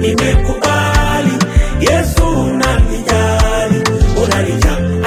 nimekubali Yesu unanijali, unanijali,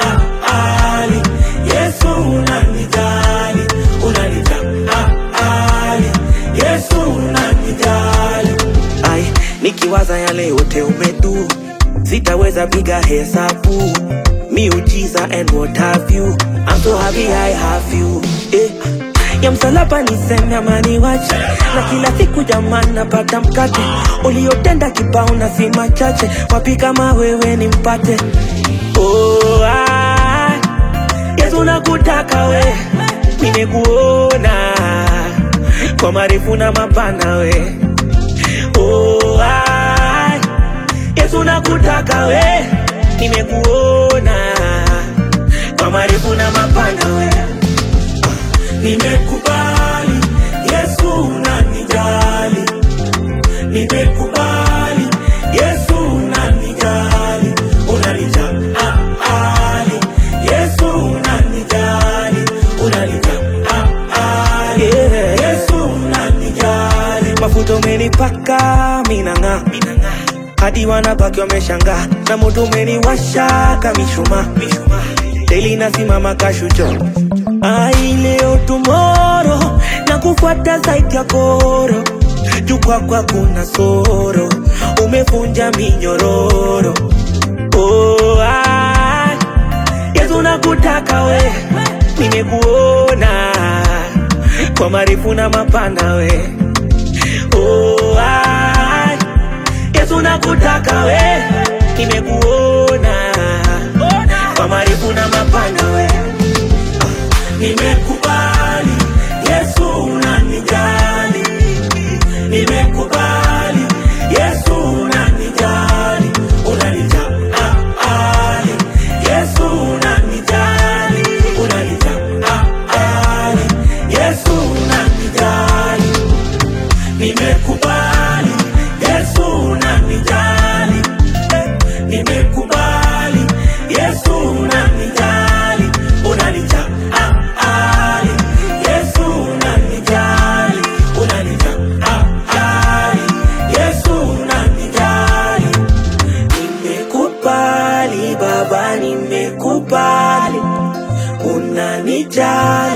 Yesu unanijali, unanijali, Yesu unanijali. Ai, nikiwaza yale yote umedu, sitaweza piga hesabu miujiza and what have you. I'm so happy I have you. Eh. Ya msalaba niseme amani wache na kila siku jamani napata mkate uliotenda kibao na si machache wapi kama wewe nimpate oh, ah, Yesu nakutaka we nimekuona kwa marefu na mapana we oh, ah, Yesu nakutaka we nimekuona kwa marefu na mapana we Nimekubali Yesu unanijali, nimekubali Yesu unanijali, unanijali, Yesu unanijali, unanijali, Yesu unanijali. Mafuta umenipaka minang'aa, hadi wanabaki wameshangaa, na moto umeniwasha kamishuma, daily nasimama kashucho Ai, leo tomorrow na kufuata zaidi ya koro juu kwako kuna soro umevunja minyororo oh, ai, Yesu nakutaka we nimekuona kwa marefu na mapana we oh, ai, Yesu nakutaka we nimekuona kwa marefu na mapana we Nimekubali Yesu unanijali, nimekubali Yesu unanijali, unanijali, Yesu unanijali, unanijali, Yesu unanijali, nimekubali Yesu unanijali, nimekubali Yesu unanijali, unanijali Yesu unanijali, unanijali, Yesu unanijali. Nimekubali Baba, nimekubali unanijali